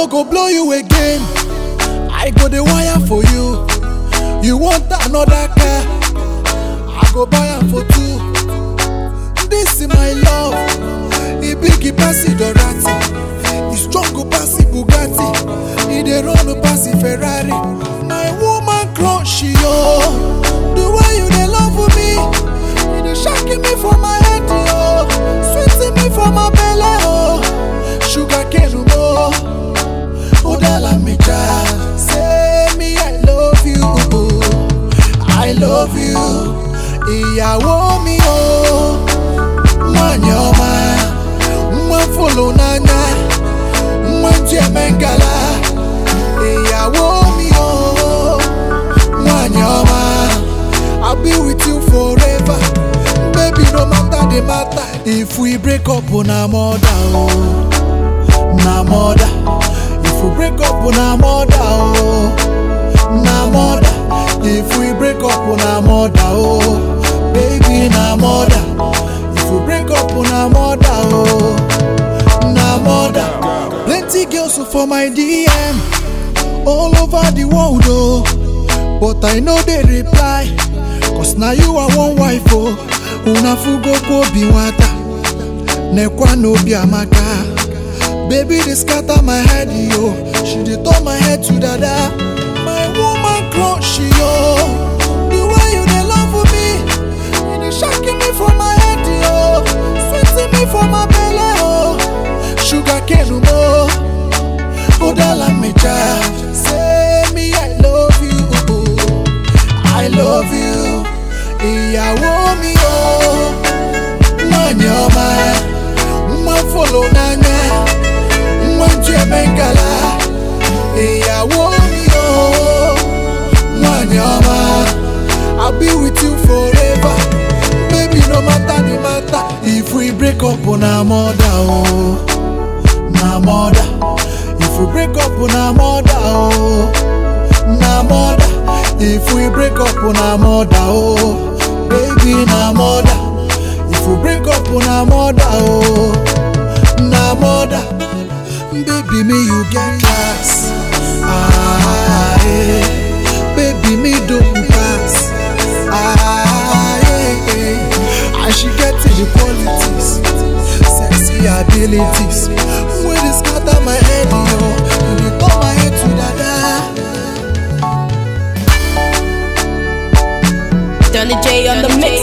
no go blow you again. I go the wire for you. You want another car? I go buy am for two. This is my love. E big e pass it Dorati. E strong go pass it Bugatti. E dey run go pass it Ferrari. My woman crush yo. The way you dey love me, e dey shaking me for my head yo. Sweeting me for my belly oh. Sugar cane mo. Oh dala me child. Say me I love you. I love you. Ìyàwó mi o. Nwanyị ọma. Nwa folo n'anya. Nwa ji eme ngala. Ìyàwó mi o. Nwanyị ọma. I'll be with you forever. Baby no matter the matter. If we break up na murder o. Na murder. If we break up na murder o. Na murder. If we break up na murder o. Baby na murder. If we break up na murder o. Na murder. Plenty girls for my DM. All over the world oh. But I know they reply. Cause now you are one wife oh. Una fugo ko bi nwata. Nekwa no bi amaka. Baby, they scatter my head, yo. She dey turn my head to dada. My woman crush, yo. The way you dey love me, you dey shaking me for my head, yo. Sweeting me for my belly, oh. Sugar cane mo. Oh, dala me child. Say me I love you. I love you. Ìyàwó mi o. Nwanyị ọma. Nwa folo n'anya. Nwa ji eme ngala. Ìyàwó mi o. Nwanyị ọma. I'll be with you forever. Baby, no matter the matter. If we break up na murder o. Na murder. If we break up na murder o. Na murder. If we break up na murder o. Baby, na murder. If we break up na murder o. Na murder. Baby, me you get class. Ah, yeah. Baby, me don't pass. Ah, yeah, yeah. And she get the qualities, sexy abilities. When they scatter my head, yo, you dey turn my head to dada. Donny J on the mix.